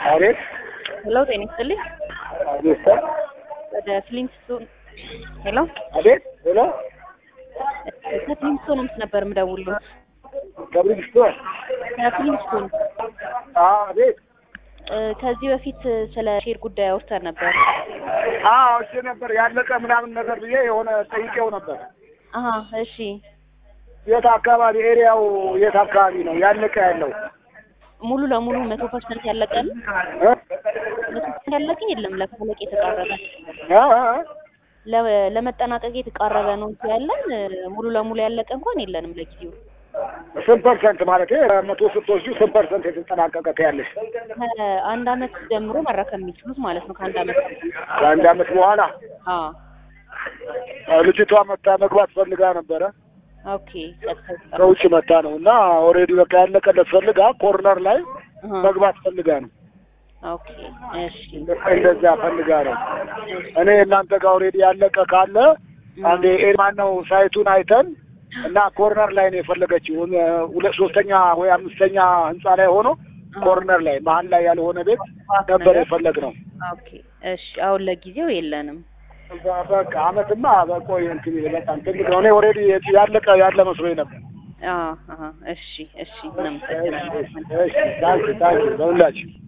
አቤት ሄሎ ጤና ይስጥልኝ። አቤት ሰር ወደ ፍሊንስቶን ሄሎ አቤት ሄሎ ከፍሊንስቶን ምስ ነበር የምደውልሎት። ከብሪጅስቶን ከፍሊንስቶን አቤት እ፣ ከዚህ በፊት ስለ ሼር ጉዳይ አውርተን ነበር። አዎ እሺ ነበር ያለቀ ምናምን ነገር ብዬ የሆነ ጠይቄው ነበር አሀ እሺ። የት አካባቢ ኤሪያው የት አካባቢ ነው ያለቀ ያለው ሙሉ ለሙሉ መቶ ፐርሰንት ያለቀ ነው? እ? መቶ ፐርሰንት ያለቀ የለም። ለማለቅ የተቃረበ እ? እ? ለ- ለመጠናቀቅ የተቃረበ ነው እንጂ ያለን እ፣ ሙሉ ለሙሉ ያለቀ እንኳን የለንም ለጊዜው። ስንት ፐርሰንት ማለት መቶ ስትወስዱ ስንት ፐርሰንት የተጠናቀቀ ትያለሽ ከአንድ አመት ጀምሮ መረከብ የሚችሉት ማለት ነው። ከአንድ አመት ከአንድ አመት በኋላ አዎ አዎ፣ ልጅቷ መታ መግባት ፈልጋ ነበረ ኦኬ። ቀጥታ የተቀረበ ከውጭ መታ ነው እና ኦልሬዲ በቃ ያለቀለት ፈልጋ ኮርነር ላይ አሀ፣ መግባት ፈልጋ ነው ኦኬ እሺ እንደዛ ፈልጋ ነው እኔ እናንተ ጋር ኦልሬዲ ያለቀ ካለ አንዴ ኤርማን ነው ሳይቱን አይተን እና ኮርነር ላይ ነው የፈለገችው ሁለት ሶስተኛ ወይ አምስተኛ ህንጻ ላይ ሆኖ ኮርነር ላይ መሀል ላይ ያልሆነ ቤት ነበር የፈለግነው ኦኬ እሺ። አሁን ለጊዜው የለንም። በቃ አመትማ በቆይ እንትን በጣም ትልቅ ነው እኔ ኦልሬዲ ያለቀ ያለ መስሎኝ ነበር አዎ አሀ፣ እሺ እሺ። እናመሰግናለን። እሺ ታንኪ ታንኪ ለሁላችሁ